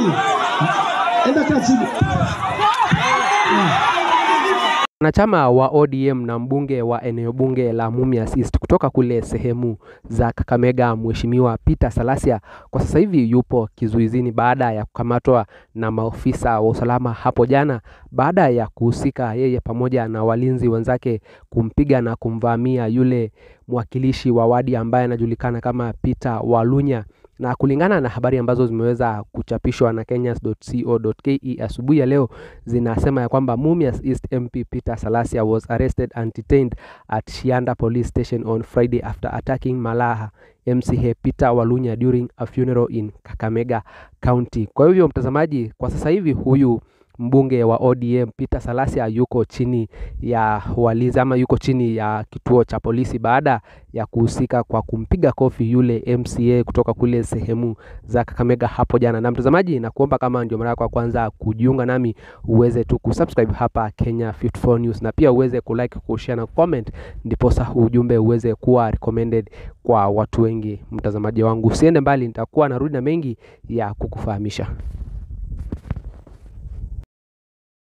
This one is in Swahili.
chini, enda kaa chini. Wanachama wa ODM na mbunge wa eneo bunge la Mumias East kutoka kule sehemu za Kakamega, Mheshimiwa Peter Salasia kwa sasa hivi yupo kizuizini baada ya kukamatwa na maofisa wa usalama hapo jana baada ya kuhusika yeye pamoja na walinzi wenzake kumpiga na kumvamia yule mwakilishi wa wadi ambaye anajulikana kama Peter Walunya na kulingana na habari ambazo zimeweza kuchapishwa na kenyans.co.ke asubuhi ya leo zinasema ya kwamba Mumias East MP Peter Salasia was arrested and detained at Shianda Police Station on Friday after attacking Malaha MCA Peter Walunya during a funeral in Kakamega County. Kwa hivyo mtazamaji, kwa sasa hivi huyu mbunge wa ODM Peter Salasia yuko chini ya walinzi ama yuko chini ya kituo cha polisi baada ya kuhusika kwa kumpiga kofi yule MCA kutoka kule sehemu za Kakamega hapo jana. Na mtazamaji, na kuomba kama ndio mara yako ya kwanza kujiunga nami, uweze tu kusubscribe hapa Kenya 54 News, na pia uweze kulike, kushare na comment, ndiposa ujumbe uweze kuwa recommended kwa watu wengi. Mtazamaji wangu, usiende mbali, nitakuwa narudi na mengi ya kukufahamisha.